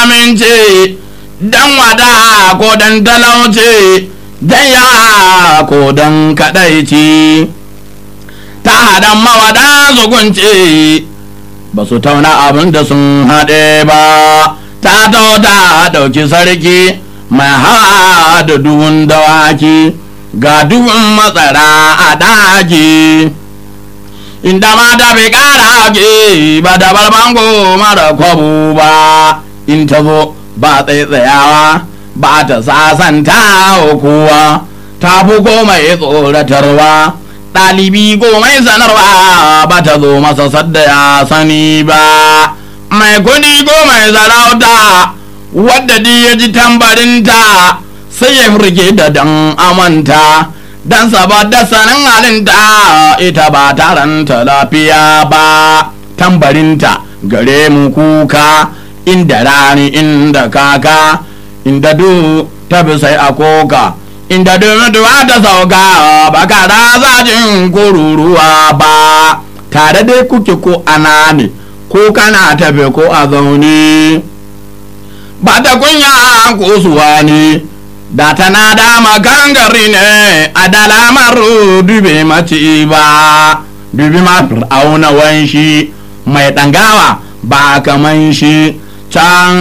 aminci dan wada ko dan talauci dan ya ko dan kadaici ta hadan mawada zugunci ba su tauna abin da sun haɗe ba ta ta ɗauki sarki mai hawa da duhun dawaki ga duhun matsara a daji inda mata bai ƙara ke ba da barbango mara kwabu ba in ta zo ba tsaitsayawa ba ta sasanta kowa ta fi komai tsoratarwa ɗalibi komai sanarwa ba ta zo masa sadda ya sani ba mai kudi komai sarauta wadda di ya ji tambarinta sai ya furge da dan amanta dan saboda sanin halinta ita ba taranta lafiya ba tambarinta gare mu kuka inda rani inda kaka inda du ta bi sai a koka inda duwa ta sauka ba ka da jin kururuwa ba tare dai kuke ko ana ne ko kana tafe ko a zaune ba ta kunya kusuwa ne da tana dama gangari ne a dalamar dube mace ba dubi ma fir'auna wanshi mai ɗangawa ba kaman shi can